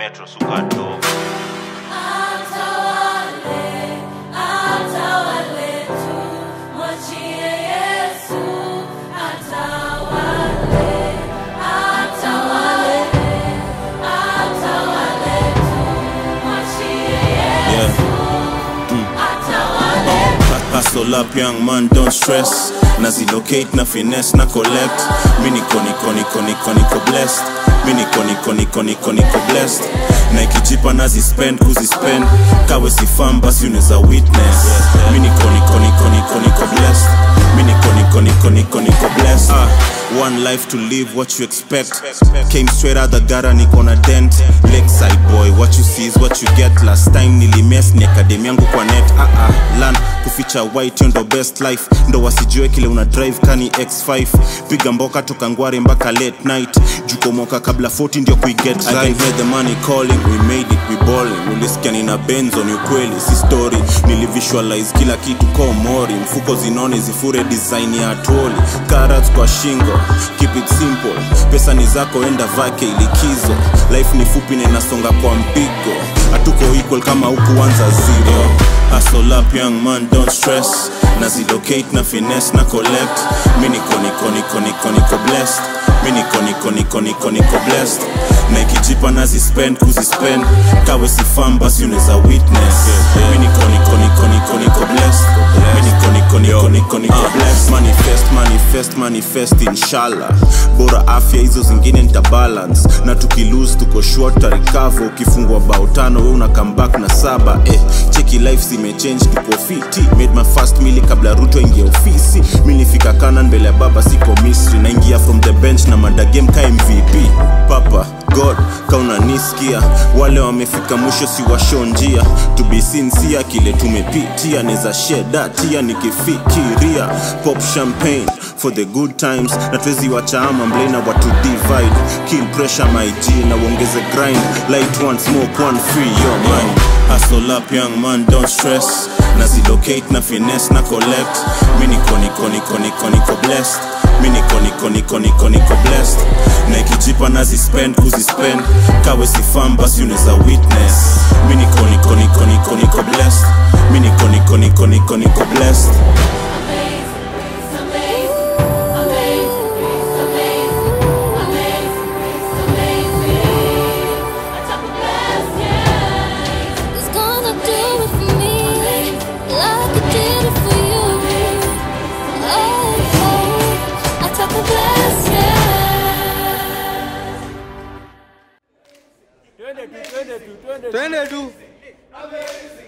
metro suka dogo Atawale, atawale tu, mwachie Yesu. Atawale, atawale, atawale tu, mwachie Yesu. Atawale. Hustle up young man don't stress nazilocate na finesse na collect mi niko niko niko niko niko blessed mi niko niko niko niko niko blessed na ikijipa nazispend kuzispend kawe sifam basi unaweza witness mi niko niko niko niko niko blessed mi niko niko niko niko niko blessed ah, one life to live what you expect came straight out the gutter niko na dent lakeside boy what you see is what you get last time nilimes ni akademi yangu kwa net ah, ah, lan kuficha white hiyo ndo best life ndo wasijue kile una drive kani x5 piga mboka toka ngware mpaka late night jukomoka kabla 40 ndio kuiget right. I can hear the money calling we made it we balling ulisikia nina benzo ni ukweli si story nilivisualize kila kitu kwa mori mfuko zinone zifure design ya troli carrots kwa shingo keep it simple pesa ni zako enda vake ilikizo life ni fupi na inasonga kwa mpigo hatuko equal kama hukuanza zero Hustle up young man don't stress nazilocate na finesse na collect mi niko niko niko niko niko blessed mi niko niko niko niko niko blessed na ikijipa nazispend kuzispend kawe sifam basi unaweza witness mi niko niko niko niko niko blessed mi niko niko niko niko niko blessed manifest manifest manifest inshallah bora afya hizo zingine nita balance na tukilose tuko short tarikavo ukifungwa bao tano we una come back na saba eh, cheki life zimechange tuko fiti made my first mili kabla ruto ingia ofisi mi nifika kanan mbele ya baba siko misri naingia from the bench na madagame ka mvp papa god kaunanisikia wale wamefika mwisho si washo njia to be sincere kile tumepitia neza sheda tia nikifikiria pop champagne for the good times na twezi wachaama mblena watu divide kill pressure my g na uongeze grind light one smoke one free your mind Hustle up young man don't stress nazilocate na finesse na collect mi niko niko niko niko niko blessed mi niko niko niko niko niko blessed na ikijipa nazispend kuzispend kawe sifam basi unaweza witness mi niko niko niko niko niko blessed mi niko niko niko niko niko blessed It's gonna do it for me, like it did it for you. Oh, oh, I took a blessing. twende tu